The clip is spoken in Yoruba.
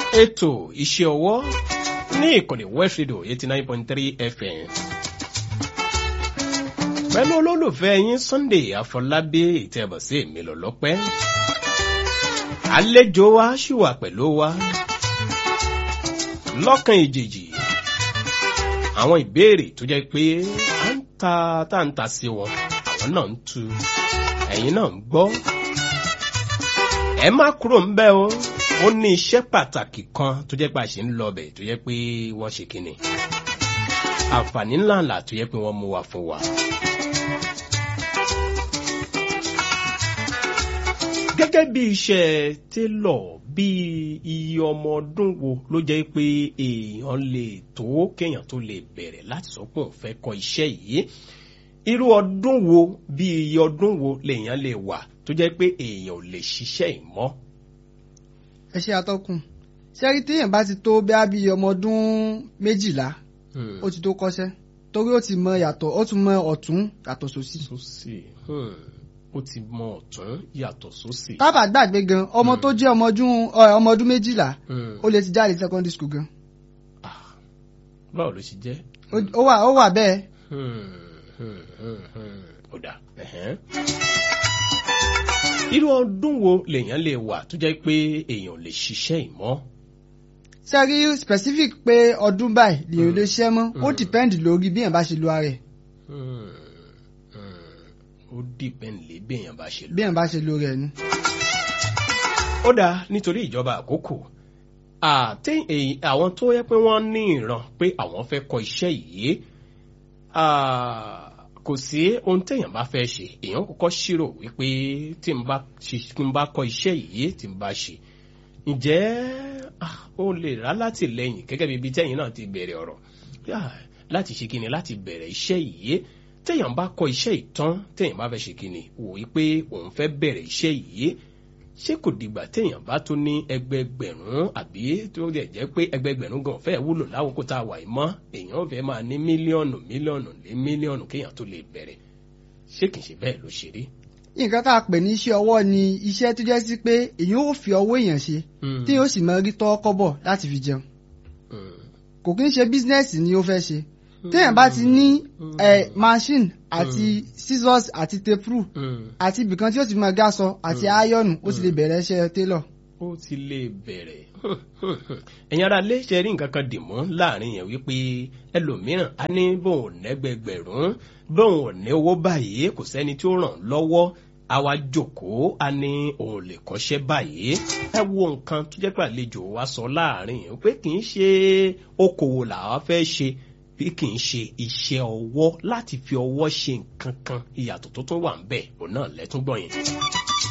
ètò iṣẹ́ ọwọ́ ní ìkànnì West Radio eighty nine point three FM. pẹ̀lú olólùfẹ́ yín Sunday Afọlábí ìtẹ̀bọ̀sí mi lọ lọ́pẹ́. àlejò wa ṣì wà pẹ̀lú wa lọ́kàn ìjèjì àwọn ìbéèrè tó jẹ́ pé à ń ta tá à ń ta sí wọn àwọn náà ń tu ẹ̀yin náà ń gbọ́ ẹ má kúrò ń bẹ̀ o ó ní iṣẹ́ pàtàkì kan tó jẹ́ pé a ṣe ń lọ bẹ̀ tó jẹ́ pé wọ́n ṣe kíni àǹfààní ńláńlá tó jẹ́ pé wọ́n mú wa fún wa. gẹ́gẹ́ bí iṣẹ́ télọ̀ bí iye ọmọ ọdún wo ló jẹ́ pé èèyàn lè tó kéèyàn tó lè bẹ̀rẹ̀ láti sọ pé òun fẹ́ kọ́ iṣẹ́ yìí irú ọdún wo bí iye ọdún wo lèèyàn lè wà tó jẹ́ pé èèyàn ò lè ṣiṣẹ́ ìmọ̀. ẹ ṣe àtọkùn ṣẹ́rí téèyàn bá ti tó bẹ́ẹ̀ bí ọmọ ọdún méjìlá ó ti tó kọ́ṣẹ́ torí ó ti mọ yàtọ̀ ó ti mọ ọ̀tún yàtọ̀ sósì. sósì ó ti mọ ọ̀tún yàtọ̀ sósì. tábà gbàgbé gan ọmọ tó jẹ́ ọmọ ọdún méjìlá ó lè ti jáde secondary school gan. báwo ló ṣe jẹ́. ó wà ó wà bẹ́ẹ̀. ó dà irú ọdún wo lèèyàn lè wà tó jẹ́ pé èèyàn lè ṣiṣẹ́ ìmọ̀. sẹ́rí specific pé ọdún báyìí lèèyàn lè ṣiṣẹ́ mọ́ ó depend lórí bí èèyàn bá ṣe lo ara ẹ̀. ó depend lé bí èèyàn bá ṣe lo. bí èèyàn bá ṣe lo rẹ̀ ni. ó dáa nítorí ìjọba àkókò àti àwọn tó yẹ pé wọ́n ní ìran pé àwọn fẹ́ kọ́ iṣẹ́ yìí kò sí ohun téèyàn bá fẹ́ ṣe èèyàn kọ́kọ́ ṣírò wípé tí n bá kọ́ iṣẹ́ yìí tí n bá ṣe ǹjẹ́ ó lè rà látìlẹ́yìn gẹ́gẹ́ bí ibi tẹ́yìn náà ti bẹ̀rẹ̀ ọ̀rọ̀ láti ṣe kíni láti bẹ̀rẹ̀ iṣẹ́ yìí téèyàn bá kọ́ iṣẹ́ ìtàn téèyàn bá fẹ́ ṣe kíni wò wípé òun fẹ́ bẹ̀rẹ̀ iṣẹ́ yìí ṣé kò dìgbà téèyàn bá tó ní ẹgbẹgbẹ̀rún àbí tó lè jẹ́ pé ẹgbẹgbẹ̀rún gan fẹ́ wúlò láwòkó tá a wà yìí mọ́ èèyàn fẹ́ máa ní mílíọ̀nù mílíọ̀nù lé mílíọ̀nù kéèyàn tó lè bẹ̀rẹ̀ ṣé kìí ṣe bẹ́ẹ̀ ló ṣe rí. nǹkan tá a pè ní iṣẹ́ ọwọ́ ni iṣẹ́ tó jẹ́ sí pé èèyàn ò fi ọwọ́ èèyàn ṣe tí yóò sì máa rí tọ́ kọ́bọ̀ láti fi jẹun kò kí ń ṣe bísínẹ́sì ni ó fẹ́ ṣe téèyàn bá ti ní machine àti scissors àti tape àti ibìkan tí ó ti máa gáṣọ àti ayọ̀nù ó ti lè bẹ̀rẹ̀ iṣẹ́ tailor. ó ti lè bẹ̀rẹ̀ ẹ̀yin ara lè ṣe rí nǹkan kan dì mọ́ láàrin yẹn wípé ẹlòmíràn á ní bóun nẹ́gbẹ̀gbẹ̀rún bóun ní owó báyìí kò sẹ́ni tí ó ràn lọ́wọ́ àwa jókòó a ní òun lè kọ́ṣẹ́ báyìí ẹ wo nǹkan tó jẹ́ pé àlejò wa sọ láàrin yẹn pé kì í ṣe okòwò làwa fẹ́ ṣe bí kì í ṣe iṣẹ́ ọwọ́ láti fi ọwọ́ ṣe nǹkan kan ìyàtọ̀ tó tún wà ń bẹ̀ òun náà lẹ́tún gbọ̀n yẹn.